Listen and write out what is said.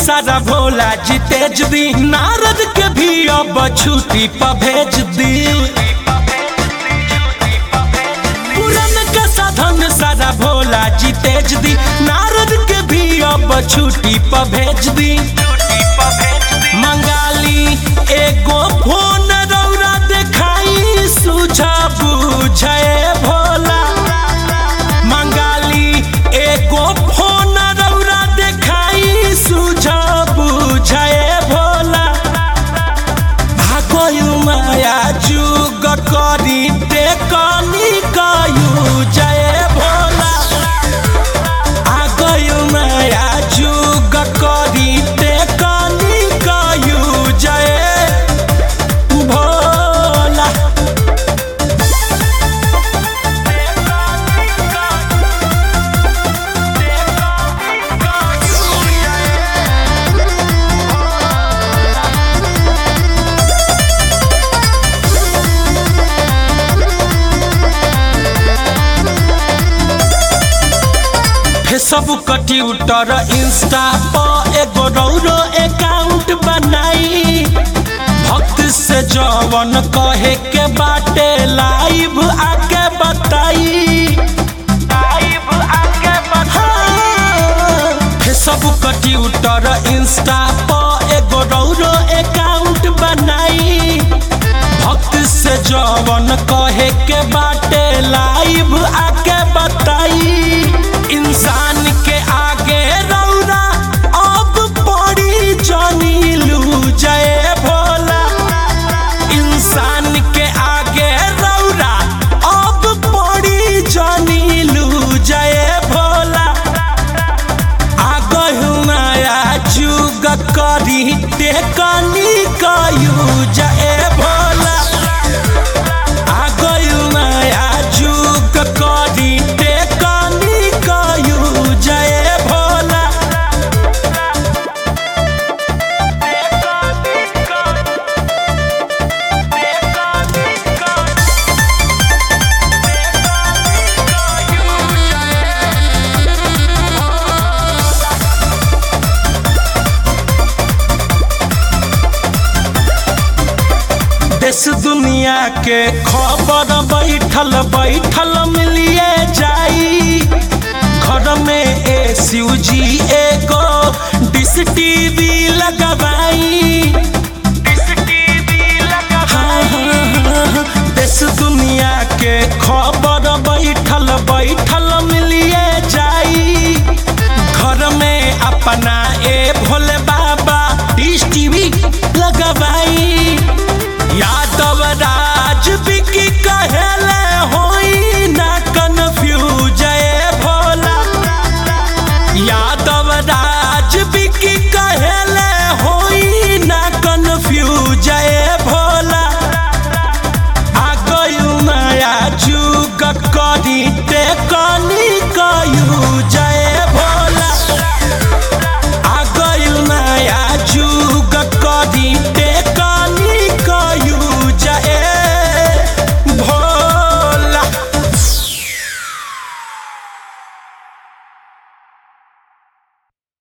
सारा भोला जी तेज दी नारद के भी अब छुट्टी पर भेज दी पुरन का साधन सारा भोला जी तेज दी नारद के भी अब छुट्टी पर भेज दी मंगाली एगो फोन रौरा देखाई सुझा बुझे भोला मंगाली एगो फोन रौरा देखाई सुझा बुझे भोला भागयु माया जुग करी टेकनी कयु जय भोला आगयु माया जुग करी टेकनी कयु जय भोला फेसबुक ट्विटर इंस्टा पर एगो रौरो अकाउंट बनाई भक्त से जवन कहे के बाटे लाइव आके बताई हाँ, फेसबुक ट्विटर इंस्टा पर एगो रौरो अकाउंट बनाई भक्त से जवन कहे के बाटे लाइव आके बताई इंसान के आगे रौरा अब पड़ी जानी लू जय भोला इंसान के आगे रौरा अब पड़ी जानी लू जय भोला आगहु माया जुग करी टेकनी कयू जय भोला आगहु माया जुग करी टेकनी कयू जय भोला देश दुनिया के खबर बैठल बैठल मिलिए जाई घर में ए जी एगो डिश टीवी लगवाई